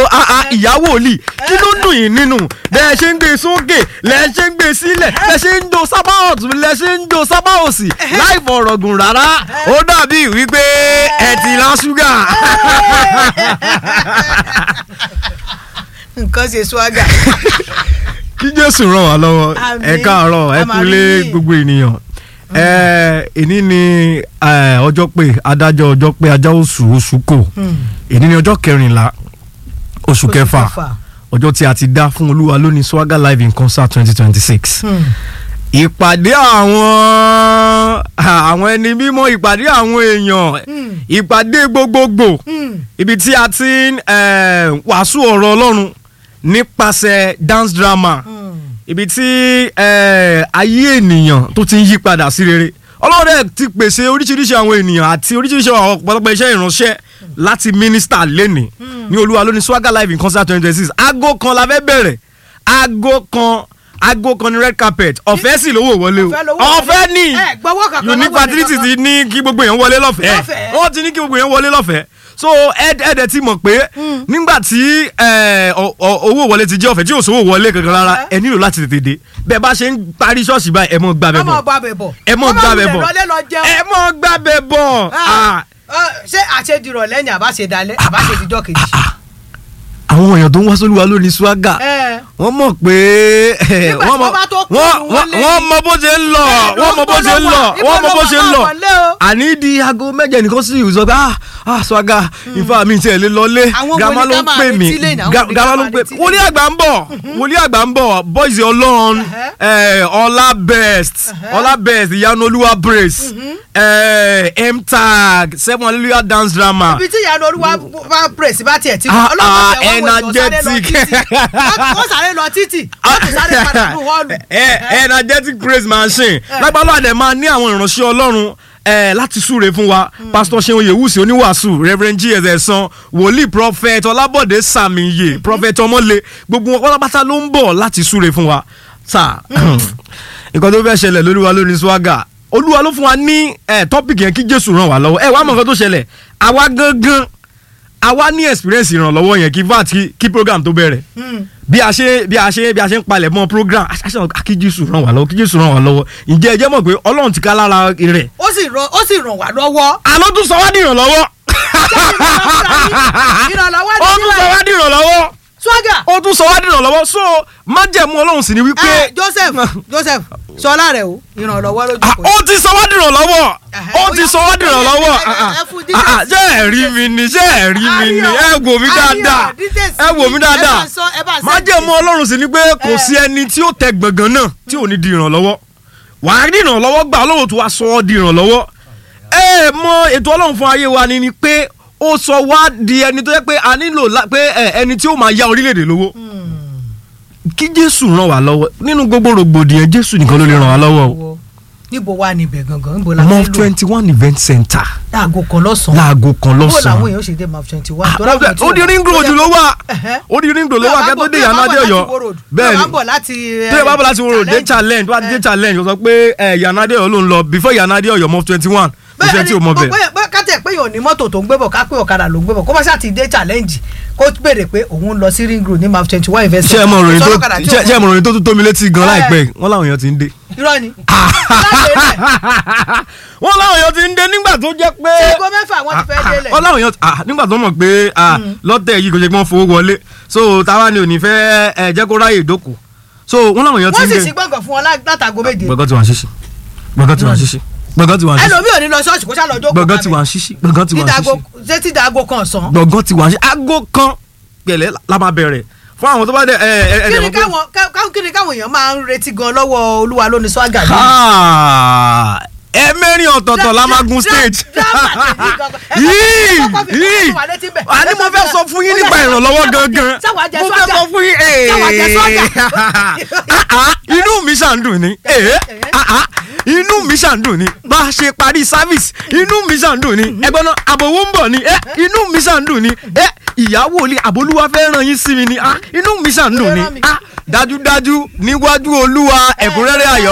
ah, ah, ìyá wòlíì kí ló dùn yín nínú bẹ́ẹ̀ ṣe ń gbé sókè lẹ́ ṣe ń gbé sílẹ̀ lẹ́ ṣe ń do sábà ọ̀tún lẹ́ ṣe ń do sábà òsì láì fọ̀rọ̀gùn rárá ó dàbí wípé ẹ ti lá ṣúgà. nǹkan ṣe swaga. kí jésù ràn wá lọ́wọ́ Àmín. ẹ káàárọ̀ ẹ A máa kúlé rí yín. gbogbo ènìyàn ẹ èní ni ẹ, ọjọ́ pé adájọ́ ọjọ́ pé ajá oṣù oṣù kò èní ni ọjọ́ kẹrìnlá oṣù kẹfà ọjọ́ tí a ti dá fún olúwa lónìí swagger live in concert twenty twenty six ìpàdé àwọn àwọn ẹni mímọ́ ìpàdé àwọn èèyàn ìpàdé gbogbogbò ibi tí a ti ń eh, wàásù ọ̀rọ̀ ọlọ́run nípasẹ̀ dance drama ibi tí eh, ayé ènìyàn tó ti ń yí padà sí rere ọlọ́run dẹ̀ ti pèsè oríṣiríṣi àwọn ènìyàn àti oríṣiríṣi àwọn ọ̀pọ̀lọpọ̀ iṣẹ́ ìránṣẹ́ láti mínísítà lẹ́nìí ní olúwa lónìí swagger live in concert twenty twenty six aago kan la fẹ́ bẹ̀rẹ̀ aago kan aago kan ní red carpet ọ̀fẹ́ sì lówó wọlé o Ọ̀fẹ́ lówó ọ̀fẹ́ wọlé. ní Ẹ, gbọ́wọ́ kankan unique lọ́wọ́ facility ẹnìkankan. ti ní kí gbogbo èèyàn wọlé lọ́fẹ̀ẹ́ Lọ́fẹ̀ẹ́. wọ́n ti ní kí gbogbo èèyàn wọlé lọ́fẹ̀ẹ́ so ẹ̀ẹ́dẹ̀ ti mọ̀ pé nígbà tí eh, ọ- ọ- owó wọlé ti jẹ́ ọ̀fẹ́ tí yóò sówó wọlé kankan rárá ẹ nílò láti tètè dé bẹ́ẹ̀ bá ṣe ń parí ṣọ́ọ̀ṣì báyìí ẹ mọ̀ gbàbẹ̀ ọmọ bọ̀ ọba bẹ̀ bọ̀. ẹ mọ̀ gbàbẹ̀ bọ̀ lọ́lẹ́ lọ jẹun. ẹ mọ̀ gbàbẹ̀ bọ̀ Ah, ah, ṣé àṣedìrọ̀ lẹ́yìn àbáṣedalẹ̀ àbáṣedìjọ́ kejì. àwọn èèyàn tó ń wá sólúwa lónìí swagger Ẹ. wọ́n mọ̀ pé Nígbà wọ́n tí wọ́n bá tó kúrò wọ́n- wọ́n lé wọ́n mọ bó ṣe ń lọ Bẹ́ẹ̀ ló wọ́n mọ bó ṣe ń lọ ibo wọ́n mọ ló bó wà? ṣe ń lọ Ibo ló wà? Wọlé o. àní di aago mẹ́jẹ nìkan sí ìwé sọ pé ah ah swagger ifá mi tiẹ̀ lé lọlé Àwọn grandma wòlíì ló ká ń máa pè mí retí lẹ́yìn, àwọn Ga- wòlíì grandma ká ló ń máa pè retí wòlíì àgbà ń bọ̀ wòlíì àgbà ń bọ̀ boys ọlọ́run eh, ọlá best ọlá best ìyanu olúwa brace eh, mtag seven hallelujah dance drama ibi tí ìyanu olúwa bá praise bá tiẹ̀ tí Ah, ọlọ́run ah, tẹ̀ wọ́n wò èèyàn sáré lọ energetic. títì. Wọ́n- wọ́n sáré lọ títì wọ́n tún sáré padà nínú họ́ọ̀lù. Eh, energetic praise machine lágbàlá àdẹ máa ní àwọn ìránṣẹ́ ọlọ́run eh, láti súre fún wa pastor seun yewusi oníwàásù reverend gs ẹ̀sán wòlíì prophet ọlábọ̀dé sàmìyẹ prophet ọmọlé gbogbo wọn pátápátá ló ń bọ̀ láti súre fún wa sà nǹkan tó fẹ́ ṣẹlẹ̀ lóríwa lórí swagger olúwa ló fún wa ní eh, topic yẹn kí jésù ràn wá lọ́wọ́ ẹ wàá mọ̀ nǹkan tó ṣẹlẹ̀ àwa gangan àwa ní experience ìrànlọ́wọ́ yẹn kí vat kí- kí program tó bẹ̀rẹ̀ bí a ṣe bí a ṣe bí a ṣe ń palẹ̀ mọ́ program a ṣe kí jésù ràn wá lọ́wọ́ kí jésù ràn wá lọ́wọ́ ǹjẹ́ ẹ jẹ́ mọ̀ pé ọlọ́run ti ká lára rẹ̀ ó sì ràn ó sì ràn wá lọ́wọ́. àlọ́ tún sọ wá di ìrànlọ́wọ́ ìrànlọ́wọ́ ó tún sọ wá di ìrànlọ́wọ́ swaga ó tún sọ wá di ìrànlọ́wọ́ so májẹ̀mú ọlọ́run sì ni wípé ẹ joseph joseph sọlá rẹ o ìrànlọ́wọ́ lójú Ah, kò ó ti sọ wá di ìrànlọ́wọ́ Ẹhẹ́, ó ó ti yá, sọ wá di ìrànlọ́wọ́ ẹ- ẹ- ẹ fún details. Ah, ah, ṣé ẹ rí mi ni ṣé ẹ rí mi ni ẹ wò mí Ayọ̀, dáadáa details ẹ wò mí ẹ dáadáa bá ń sọ- ẹ bá ń send májẹ̀mú details. ọlọ́run sì ni pé kò sí ẹni tí ó tẹ gbọ̀ngàn náà tí ò ní di ìrànlọ́wọ́ wàá rí ìrànlọ́wọ́ gbà ọlọ́run tó wá sọ ọ́ di ìrànlọ́wọ́ ẹ mọ ètò ọlọ́run fún ayé wa ni ni pé ó sọ wá di ẹni tó yẹ pé a nílò la- pé ẹ, ẹni tí ó máa ya orílẹ̀-èdè lówó kí jésù ràn wá lọ́wọ́ nínú gbogbo rògbòdìyàn jésù nìkan ló lè ràn wá lọ́wọ́ o níbo wà níbẹ̀ gangan níbo la mọ fẹ́ lò twenty one event center láago kan lọ́sàn-án láago kan bó làwọn lọ́sàn-án èèyàn ṣe dé maf twenty one. ó di ring road ló wà Ẹ̀hẹ́. ó di ring road ló wà kẹ́tọ́ dé yàrá dé ọ̀yọ́ bẹ́ẹ̀ bẹ́ẹ̀ ni ni bọ̀ láti tó yẹ bá bọ̀ láti wọ́n dé challenge wá dé challenge ó sọ pé ẹ yàrá dé ọ̀yọ́ ló ń lọ before yàrá dé ọ̀yọ́ mọ twenty one kò sẹ́ tí o mọ bẹ́ẹ̀. bẹ́ẹ̀ kátẹ̀ pé yóò ní mọ́tò tó ń gbé bọ̀ ká pé ọ̀kadà ló ń gbé bọ̀ kó bá ṣáà ti dé challenge kó béèrè pé òun lọ sí ring road ní maf twenty one investment. ṣé ẹ mọ ròyìn tó Sọ́lọ́kadà tí ṣé ò ẹ mọ ròyìn tó tún tómi létí gan Ẹ. láìpẹ́ wọ́n láwọn èèyàn ti ń dé. irọ́ ni. wọ́n láwọn èèyàn ti ń dé nígbà tó jẹ́ pé. aago mẹ́fà wọ́n ti fẹ́ délẹ̀. wọ́n láwọn èèyàn ah, nígbà tó mọ̀ pé ah, lọ́tẹ̀ yìí kò ṣe pé wọ́n fowó wọlé so táwa ni ò ní fẹ́ ẹ jẹ́ kó ráyè ìdókòó so wọ́n láwọn èèyàn ti wọ́n ń sì dé. sí gbọ̀ngàn fún wọn lá- látago méje. gbọ̀ngàn ti wà ń ṣíṣí gbọ̀ngàn ti wà ń ṣíṣí gbọ̀ngàn ti wà ń ṣíṣí ẹlòmíì ò ní lọ ṣọ́ọ̀ṣì kó ṣá lọ jókòó gbọ̀ngàn ti wà ń ṣíṣí gbọ̀ngàn ti wà ń tídago ṣíṣí ṣé tídago kan sàn. gbọ̀ngàn ti wà ń ṣíṣí aago kan pẹ̀lẹ́ la máa bẹ̀rẹ̀ fún àwọn tó bá dẹ̀ ẹ ẹ ẹ kí dẹ̀ ni mọ̀ pé- káwọn ká- kí ni káwọn èèyàn máa ń retí gan lọ́wọ́ olúwa lónìí swaga yìí. Ah, ẹ mẹ́rin ọ̀tọ̀ọ̀tọ̀ la máa gun stage. yìí yìí àní mo fẹ́ sọ fún yín nípa ìrànlọ́wọ́ gangan sáwà jẹ mo fẹ́ swaga sọ fún yín sáwà jẹ swaga. Ah, ah, inú mi ṣàǹdùn ni eh, ah, ah, inú mi ṣàǹdùn ni bá a ṣe parí service inú mi ṣàǹdùn ni ẹgbọ́n náà àbòwò ń bọ̀ ni eh, inú mi ṣàǹdùn ni eh, ìyàwó ilé àbólúwa fẹ́ ràn yín sí mi ni ah, inú mi ṣàǹdùn ni ah, dájúdájú níwájú olúwa ẹ̀kúnrẹ́rẹ́ ayọ̀